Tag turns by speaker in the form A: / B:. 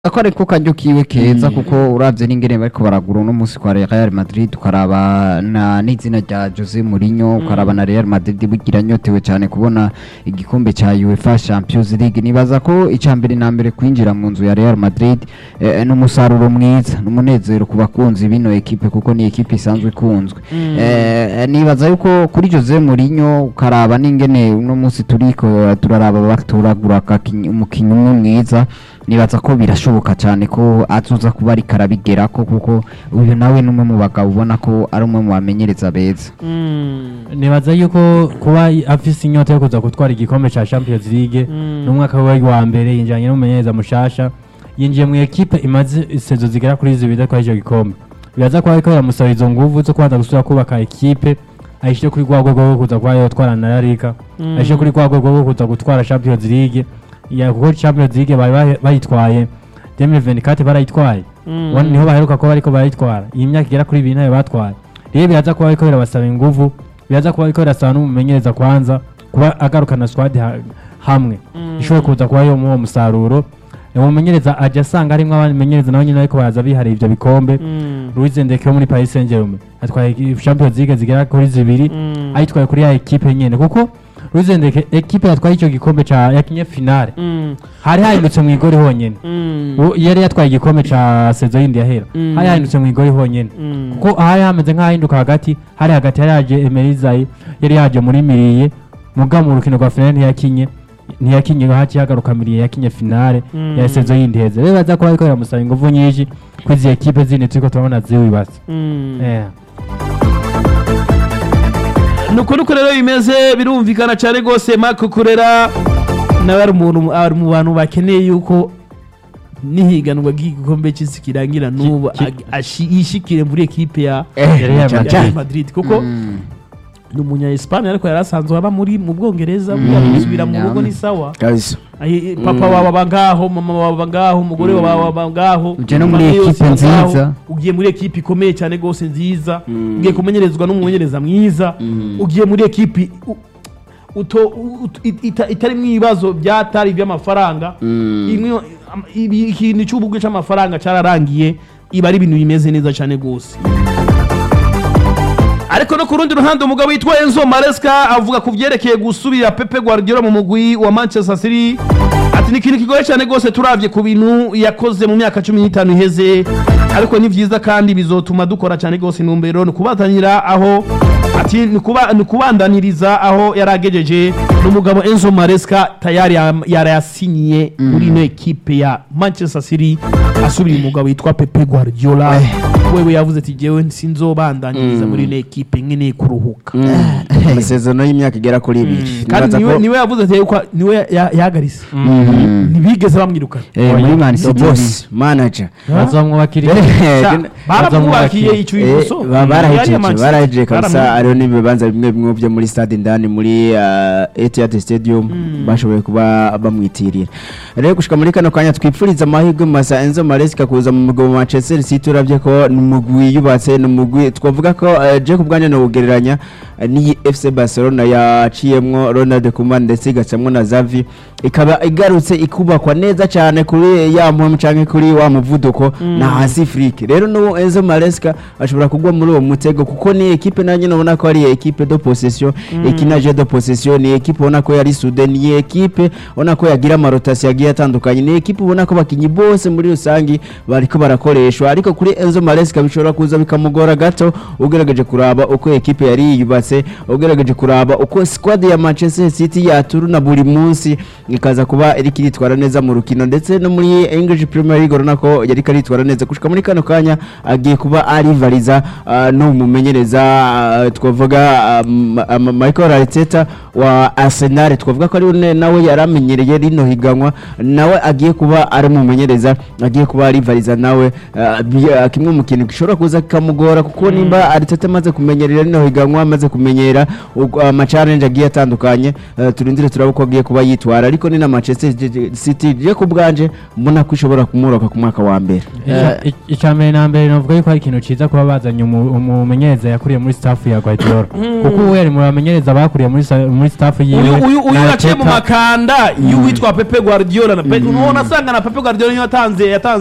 A: ko ariko karyo kiwe keza kuko uravye n'ingene bariko baragura uno musi kwa Real Madrid ukaraba na n'izina rya Jose Mourinho ukaraba na Real Madrid bugira nyotewe cyane kubona igikombe ca UEFA Champions League nibaza ko ica mbere na mbere kwinjira mu nzu ya Real Madrid eh, n'umusaruro mwiza n'umunezero ku bakunzi bino ekipe kuko ni ekipe isanzwe ikunzwe eh, nibaza yuko kuri Jose Mourinho ukaraba n'ingene uno musi turiko turaraba baturagura akakinyi- umukinyi umwe mwiza nibaza ko birashoboka cyane ko azoza kuba ariko arabigerako kuko uyu nawe ni umwe mu bagabo ubona ko ari umwe mu bamenyereza beza
B: nibaza yuko kuba afise inyota yo kuza gutwara igikombe ca Champions League n'umwaka we wa mbere yinjiranye n'umumenyereza mushasha yinjiye mu ekipe imaze isezo zigera kuri zibiri kwa ico gikombe biraza kuba ariko biramusaba izo nguvu zo kubanza gusubira kubaka ekipe ayishire kuri rwa rwego rwo kuza kuba yotwara na La Liga ayishire kuri rwa rwego rwo kuza gutwara Champions League ya kuko Champions League bari bahe- bayitwaye 2024 barayitwaye Ubundi niho baheruka ko bariko barayitwara iyi myaka igera kuri ibiri nayo batwaye rero biraza kuba ariko birabasaba inguvu biraza kuba ariko birasaba n'umumenyereza kwanza kuba agarukana squad ha- hamwe ishobora kuza kuba yo muwo musaruro umumenyereza ajya asanga harimwo abandi menyereza nabo nyine ariko baraza bihariye ivyo bikombe Luis Ndeke wo muri Paris Saint-Germain atwaye Champions League zigera kuri zibiri ayitwaye kuri ya ekipe nyene kuko Luis Ndeke ekipe yatwaye ico gikombe ca yakinye finale hari hahindutse mu igori honyene Uwo yari yatwaye igikombe ca sezo yindi yahera hari hahindutse mu igori honyene kuko hari hameze nk'ahahinduka hagati hari hagati hari haje Emerizayi yari yaje muri miriye muga mu rukino rwa finale ntiyakinye ntiyakinye haci hagaruka miriye yakinye finale ya sezo yindi heze rero baza kuba ariko biramusaba inguvu nyinshi kuri izi ekipe zindi turiko turabona ziwibase Eh.
C: nuko nuko rero bimeze birumvikana cyane rwose Marco Kurera nawe ari umuntu ari mu bantu bakeneye yuko nihiganwa ry'igikombe cy'isi kirangira n'ubu
B: ki-
C: ag- ashi- yishikire muri ekipe ya
B: Real
C: ya
B: Madrid.
C: Real Madrid kuko ni umunya Espagne ariko yari asanzwe aba muri mu Bwongereza gusubira mu rugo ni sawa
D: kabisa
C: Ayi- papa wawe aba ngaho mama wawe aba ngaho umugore wawe aba ngaho
A: Uje no muri
C: famille yose
A: ekipe
C: aba ngaho.
A: nziza.
C: ugiye muri ekipe ikomeye cyane rwose nziza ugiye kumenyerezwa n'umumenyereza mwiza ugiye muri ekipe u- uto- ut- it- ita- itari mu ibibazo byatari iby'amafaranga Imwe- am- ibi- ikintu cy'ubugwe cy'amafaranga cyararangiye iba ari ibintu bimeze neza cyane rwose ariko no ku rundi ruhande umugabo witwa Enzo Maresca avuga ku byerekeye gusubira Pepe Guardiola mu mugwi wa Manchester City ati ni ikintu kigoye cyane rwose turavye ku bintu yakoze mu myaka cumi n'itanu iheze ariko ni vyiza kandi bizotuma dukora cyane rwose intumbero ni kubatanira aho ati ni kuba- ni kubandaniriza aho yari agejeje n'umugabo Enzo Maresca tayari yam- yarayasinyiye muri ino ekipe ya Manchester City asubira umugabo witwa Pepe Guardiola wewe yavuze ati jewe sinzobandaniriza muri ino ekipe nkeneye kuruhuka
D: amasezerano y'imyaka igera kuri ibiri
C: kandi
D: Nibaza
C: niwe
D: ko-
C: niwe yavuze ati yuko niwe ya- yahagaritse ntibigeze bamwirukana
A: Eh, muri Man
D: the
A: City
D: boss manager
B: bazamwubakira
C: Sha, baramwubakiye
B: bazamwubakiye.
C: icyo
D: Eh,
C: ibuso
D: ba- barahejeje
C: Manchester.
D: barahejeje kabisa
C: Baramwubakiye.
D: hariho n'ibibanza bimwe bimwe byo muri stade indani muri uh, Etihad Stadium bashoboye kuba bamwitirira rero gushika muri kano kanya twipfuriza amahirwe masa Enzo Maresca kuza mu mugwi wa Manchester City uravye ko ni umugwi yubatse ni umugwi twavuga ko uh, je ku bwanjye nawugereranya uh, n'iyi FC Barcelona yaciyemwo Ronald Koeman ndetse igacamwo na Xavi ikaba igarutse ikubakwa neza cyane kuri ya mpamvu canke kuri wa muvuduko na hasi Afrique rero no Enzo Maresca ashobora kugwa muri uwo mutego kuko ni equipe nanjye nabona ko ari equipe de possession ikina jeu de possession ni equipe ubona ko yari sude ni equipe ubona ko yagira amarotasi yagiye atandukanye ni equipe ubona ko bakinyi bose muri rusangi bariko barakoreshwa ariko kuri Enzo Maresca bishobora kuza bikamugora gato ugerageje kuraba uko equipe yari yiyubatse ugerageje kuraba uko squad ya Manchester City yaturuna buri munsi ikaza kuba iri kiritwara neza mu rukino ndetse no muri English Premier League urabona ko yari karitwara neza gushika muri kano kanya agiye kuba arivariza uh, no mumenyereza uh, twavuga um, um, Michael Arteta wa Arsenal twavuga ko ari we nawe yaramenyereye rino higanwa nawe agiye kuba ari mumenyereza agiye kuba arivariza nawe uh, bi- uh, kimwe mu kintu gishobora kuza kikamugora kuko nimba Arteta amaze kumenyerera rino higanwa amaze kumenyera uko- amacarenje agiye atandukanye eh, turindire turaba uko agiye kuba yitwara ariko ni na Manchester City je ku bwanje mbona ko ishobora kumworoka ku mwaka wa mbere
B: icya mbere na mbere navuga yuko ari ikintu cyiza kuba bazanye umu- umumenyereza yakuriye muri staff ya Guardiola kuko ubu yari mu bamenyereza bakuriye muri sa- muri staff yiwe
C: uyu uyu uyu
B: na
C: yaciye mu
B: Arteta.
C: makanda y'uwitwa Pepe Guardiola na Pe- ubona asanga na Pepe Guardiola niyo yatanze yatanze